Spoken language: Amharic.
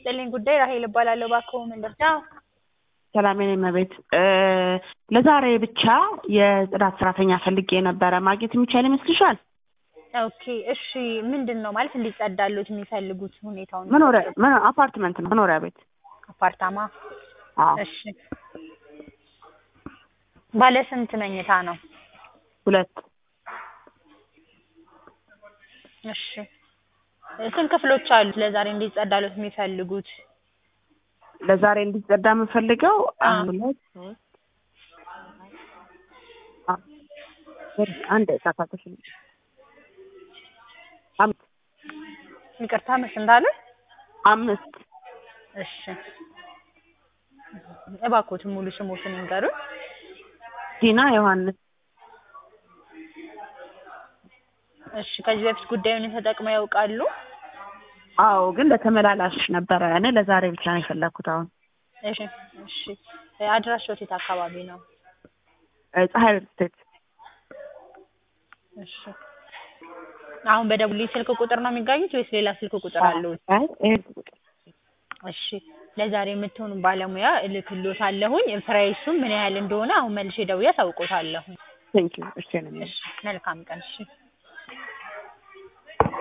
ይስጥልኝ ጉዳይ ራሄል እባላለሁ። እባክዎ ምን ልርዳው? ሰላሜን እመቤት ለዛሬ ብቻ የጽዳት ሰራተኛ ፈልጌ ነበረ። ማግኘት የሚቻል ይመስልሻል? ኦኬ እሺ። ምንድን ነው ማለት እንዲጸዳሉት የሚፈልጉት ሁኔታውን? መኖሪያ መኖ- አፓርትመንት ነው መኖሪያ ቤት። አፓርታማ። አዎ እሺ። ባለ ስንት መኝታ ነው? ሁለት እሺ። ስንት ክፍሎች አሉት ለዛሬ እንዲጸዳሉት የሚፈልጉት? ለዛሬ እንዲጸዳ የምፈልገው አ። ሁለት ሶስት አ- አንድ ሳፋቶች አምስት ይቅርታ መስ እንዳለ? አምስት እሺ። እባክዎትን ሙሉ ስሞትን ይንገሩን። ዲና ዮሐንስ እሺ። ከዚህ በፊት ጉዳዩን ተጠቅመው ያውቃሉ? አዎ ግን ለተመላላሽ ነበረ እኔ ለዛሬ ብቻ ነው የፈለግኩት አሁን እሺ። እሺ። አድራሻዎት የት አካባቢ ነው? እ ፀሐይ ስቴት እሺ። አሁን በደቡልኝ ስልክ ቁጥር ነው የሚገኙት ወይስ ሌላ ስልክ ቁጥር አለው? አይ ይሄ እሺ ለዛሬ የምትሆኑ ባለሙያ እልክልዎታለሁኝ። ፕራይሱም ምን ያህል እንደሆነ አሁን መልሼ ደውዬ አሳውቅዎታለሁ። ቴንኪው እሺ ነው እሺ መልካም ቀን። እሺ